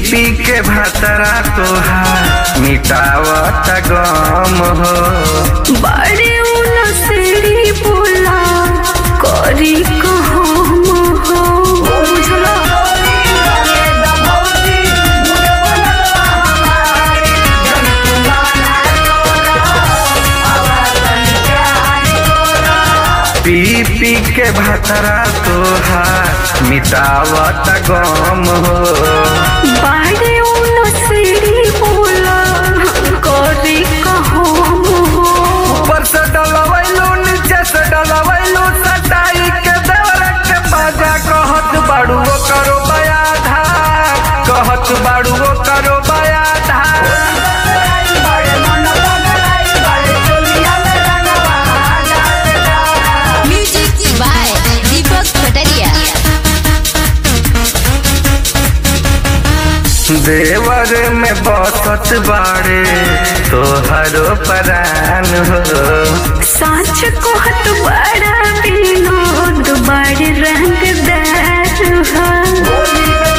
पी के भातरा तोहार मिटावत गम हो बड़े उनसरी बोला करी कहम हो बुझला पी पी के भातरा तोहार मिटावत गम हो बड़े उनसरी बोला करी कहम हो ऊपर से डलवैलू नीचे से डलवैलू सटाई के देवर के बाजा कहत बाड़ू वो करो बया धार कहत बाड़ू वो करो बया धार Music by Deepak Pataria. देवर में बसत बाड़े तोहरो परान हो साच कहत बड़ा विनोद बड़ रंगदार हो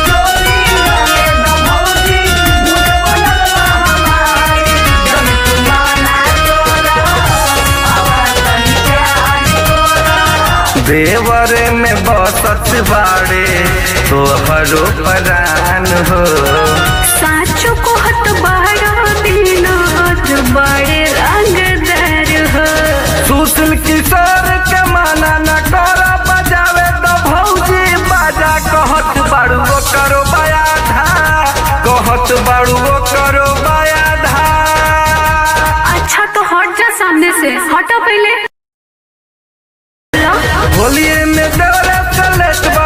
देवर में बसत बाड़े तोहरो परान हो साच कहत बड़ा विनोद बड़ रंगदार हो सुशील किशोर के माना न कर बजावे तो भौजी बाजा कहत बाड़ू वो करो बया धा कहत बाड़ू वो करो बया धा अच्छा तो हट जा सामने से हटो पहले होलिए में देवरे चले